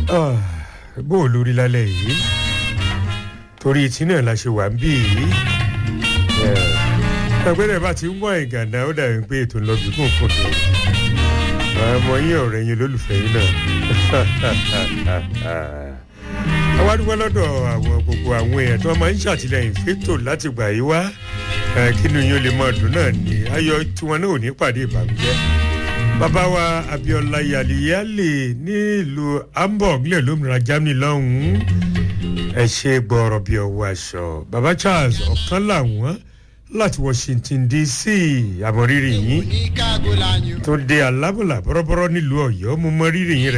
bó o lórí lálẹ́ yìí torí tí náà la ṣe wà ń bí yìí ẹgbẹ́rẹ́ bá ti ń wọ ìgànnà ó dàbí pé ètò ńlọbì kún fún mi ọmọ yín ọ̀rẹ́ yín olólùfẹ́ yín náà àwa dúpẹ́ lọ́dọ̀ àwọn gbogbo àwọn èèyàn tí wọ́n máa ń ṣàtìlẹ́yìn fẹ́tò láti gbà yí wá kí ni yín ó lè máa dùn náà ni ayọ̀ tiwọn náà ò ní pàdé ìbànújẹ́ bàbá wa abiola yaliyale ní ìlú hamburg lè lómìnira germany lọ́hùn-ún ẹ ṣe gbọ́ọ̀rọ̀ bí ọwọ́ aṣọ bàbá charles ọ̀kan làwọn láti washington dc àmọ́ rírì yín tó dé alábọ̀là bọ́rọ́bọ́rọ́ nílùú ọ̀yọ́ mo mọ rírì yín rẹ̀.